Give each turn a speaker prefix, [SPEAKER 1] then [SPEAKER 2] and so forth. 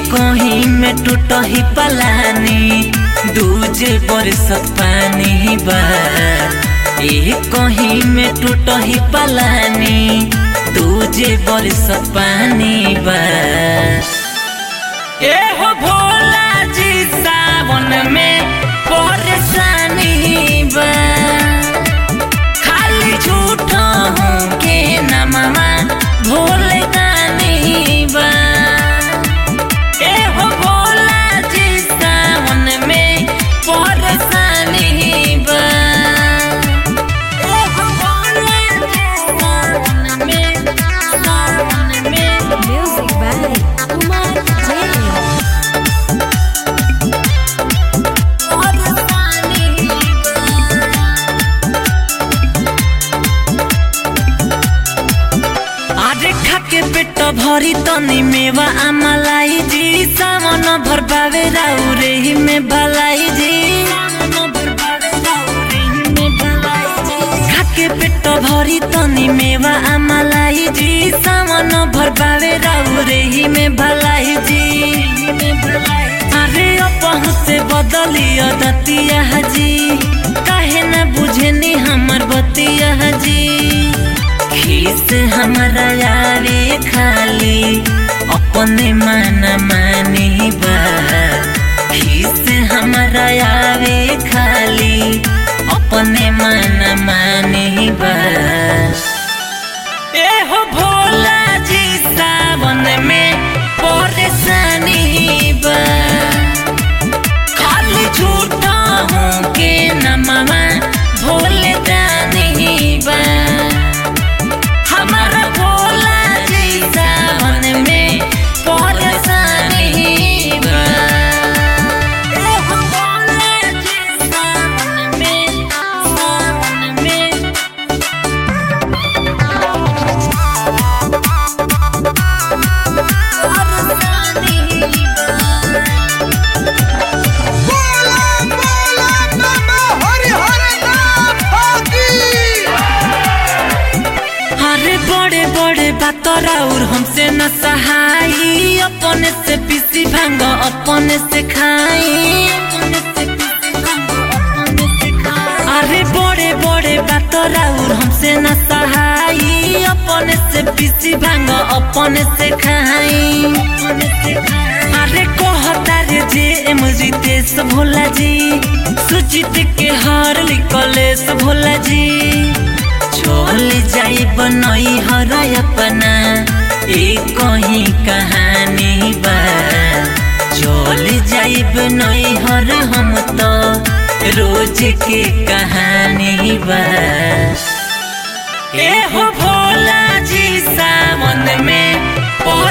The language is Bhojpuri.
[SPEAKER 1] कहीं में टूट ही पलानी दूजे बरसत पानी बा एक कहीं में टूट ही पलानी दूजे बरसत पानी बा ए हो भोला जी सावन में परेशानी बा खाली झूठ हूँ के नमवा भोले दानी बा ए हो भोला जी सावन में परेशानी बा ए हो भोला जी सावन में सावन में
[SPEAKER 2] Music by Kumar Jain.
[SPEAKER 1] अरे खाके पेट भरी तनी मेवा आमलाई जी सावन भर पावे राउरे ही में भलाई जी खाके पेट भरी तनी मेवा आमलाई जी सावन भर पावे राउरे ही में भलाई जी अरे अपहु से बदलियो दतिया जी काहे न बुझनी हमर बतिया जी खीस हमारा यारे खाली अपने मन मानी बा खीस हमारा यारे खाली अपने मन मानी बा ए हो भोला जी सावन में परेशानी बा खाली झूठा हूँ के नमवा भोले दानी बा हमारा भोला जी सावन में परेशानी बा ए हो भोला जी सावन में सावन में
[SPEAKER 3] बोला बोला नमः हरि हरि नाम होगी
[SPEAKER 1] अरे बड़े बड़े बातर और हमसे न सहाई अपने से पीसी भांग अपने से खाई अरे बड़े बड़े बातर और हमसे न सहाई अपने से पीसी भांग अपने से खाई अरे कहता रे जे एम रितेश भोला जी सुचित के हर लिकलेश भोला जी चल जाई बनई हर अपना एक कहीं कहानी बा चल जाई बनई हर हम तो रोज के कहानी बा ए हो भोला जी सावन में